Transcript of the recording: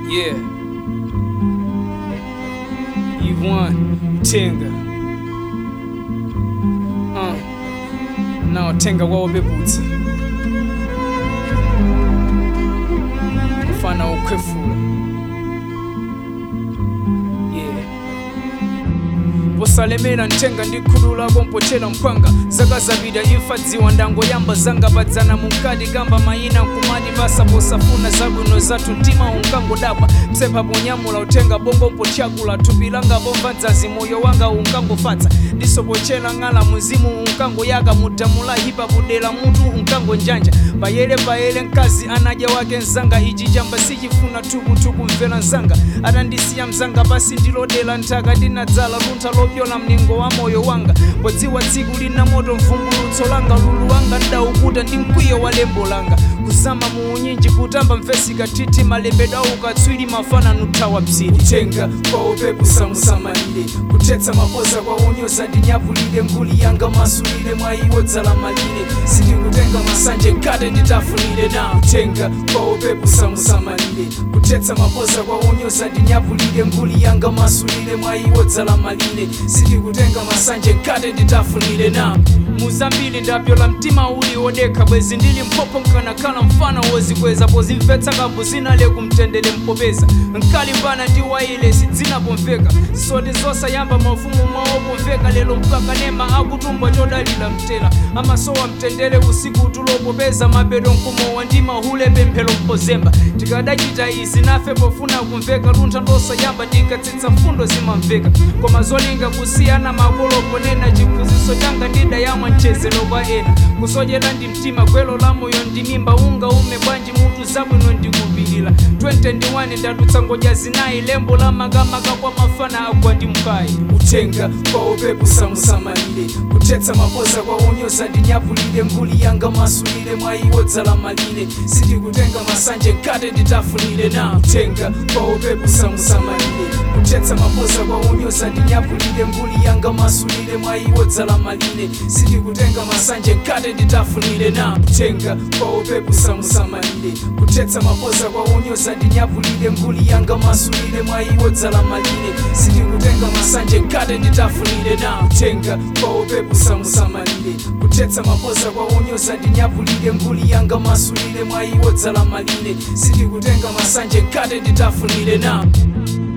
Yeah. Yvonne Tenga. Uh. Now Tenga wao bebutsi. Mfana ukwefula. Yeah. bosalemera ntenga ndikhulula bompothera mphwanga zaka zabira imfa dziwa ndango yamba zanga badzana munkati gamba mayina nkumati basa posafuna zabwino zathu mtima unkangodabwa msempha ponyamula uthenga bongo mpotyakula thupi langa bomva mdzazi moyo wanga unkangofatsa ndisopochera ng'ala muzimu unkangoyaka mudamula hipa budera mutu unkangonjanja bayele bayele mkazi anadya wake mzanga ichi chamba sichifuna thukutuku mvera mzanga atandisiya mzanga pasi ndilodera nthaka ndinadzala luntha lopyola mlingo wa moyo wanga podziwa tsiku lina moto mvumbulutso langa lulu wanga ndaukuta ndi mkwiyo wa lembo langa kuzama muunyinji kutamba mfesika titi malembedwa ukatswiri mafana nuthawa bziri kutenga kwa upepo samusamalire kuthetsa mapoza kwa unyoza ndinyapulire nguli yanga masulire mwa iwo dzala malire sindikutenga masanje nkate nditafunire na kutenga kwa upepo samusamalire kuthetsa mapoza kwa unyoza ndinyapulire nguli yanga masulire mwa iwo dzala malire sindikutenga masanje nkate nditafunire na muzambiri ndapyola mtima uli wodekha bwezi ndili mphopo nkanakhala mfana wozikweza pozimvetsa kambo zinale kumtendere mpopeza nkalimbana ndi waile sidzinapomveka zisoti zosayamba mafumu mwawo pomveka lero mpaka nema akutumbwa chodalira mtera amasowa mtendere usiku tulopopeza mapeto mkumowa ndi mahule pemphero mpozemba tikadachita izi nafe pofuna kumveka luntha losayamba tikatsitsa mfundo zimamveka koma zolinga kusiyana makolo ponena chiphunzitso changa ndidayamwa mchezero kwa ena kusochera ndi mtima gwelo la moyo ndi mimba unga ume bwanji mutu zabwino ndikupilira 2021 ndatutsa ngodya zinayi lembo la makamaka kwa mafana agwa ndi mkayi kutenga kwa upepo samusamalire kuthetsa mapoza kwa unyoza ndinyapulire nguli yanga masulire mwa iwo dzala malire sindikutenga masanje nkate nditafunire na kutenga kwa upepo samusamalire kuthetsa mapoza kwa unyoza ndinyapulire nguli yanga masulire mwa iwo dzala malire sindikutenga masanje nkate nditafunire na kutenga kwa upepo samusamalire kuthetsa mapoza kwa unyoza ndinyapulire nguli yanga masulire mwa iwo dzala malire sindikutenga masanje nkate nditafunire na kutenga kwa upepo samusamalire kuthetsa mapoza kwa unyoza ndinyapulire nguli yanga masulire mwa iwo dzala malire sindikutenga masanje nkate nditafunire na